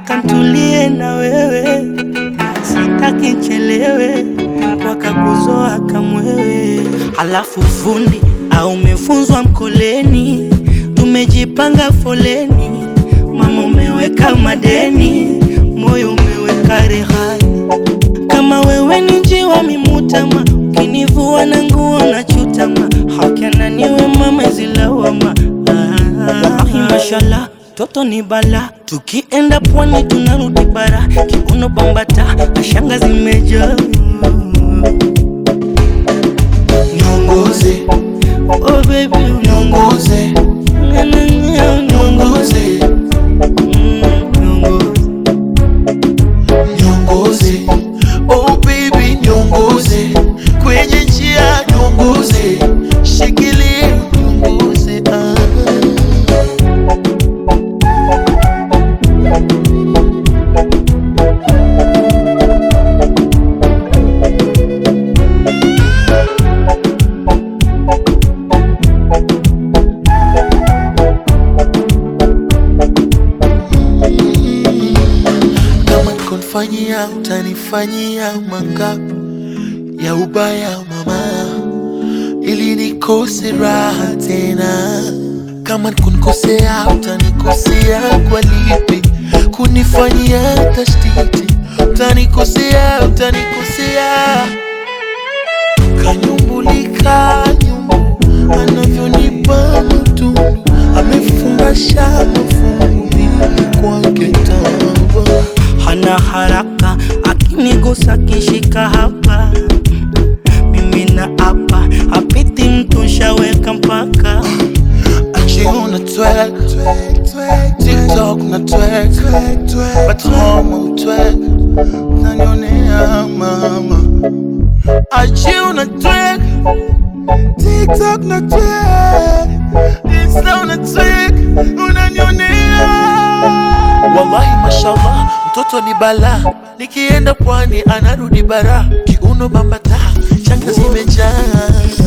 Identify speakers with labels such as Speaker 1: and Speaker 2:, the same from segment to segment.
Speaker 1: nataka ntulie na wewe, sitaki nchelewe, wakakuzoa kamwewe. Halafu fundi au umefunzwa mkoleni, tumejipanga foleni, mama umeweka madeni, moyo umeweka rehani. Kama wewe ni njiwa mimutama, ukinivua na nguo na chutama, hakana niwe mama zilawama. Ah, mashallah toto ni bala, tukienda pwani tunarudi bara, kiuno bambata na shanga zimejaa.
Speaker 2: Niongoze,
Speaker 1: Oh baby,
Speaker 2: niongoze,
Speaker 1: unaning'ia,
Speaker 2: niongoze,
Speaker 1: Mm, niongoze.
Speaker 2: niongoze. Oh baby, niongoze kwenye njia, niongoze, shikilia, niongoze. Ah. kama nikonfanyia utanifanyia mangapi ya ubaya mama, ili nikose raha tena. Kama nikunikosea utanikosea kwa lipi? Kunifanyia tashtiti utanikosea, utanikosea kanyumbulika nyumbu anavyonipa matundu amefungasha mafungu mimi kwake tamba
Speaker 1: hana haraka, akinigusa kishika hapa, mimi na hapa hapiti mtu shaweka mpaka
Speaker 2: achiuna twek tiktok na twek batoma utwek nanionea mama achiuna twek tiktok na twek insta una twek unanionea wallahi mashallah mtoto ni bala nikienda pwani anarudi bara kiuno bambata shanga zimejaa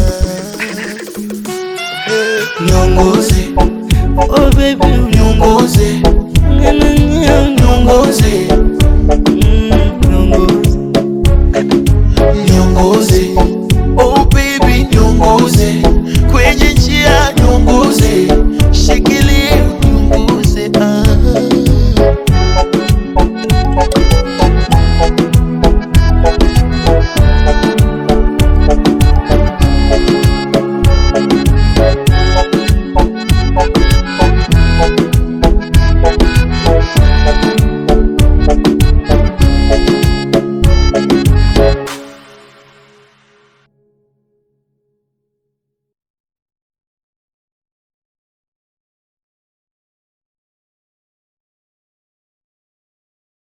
Speaker 2: niongoze
Speaker 1: oh baby,
Speaker 2: niongoze
Speaker 1: unaning'ia,
Speaker 2: niongoze
Speaker 1: mm,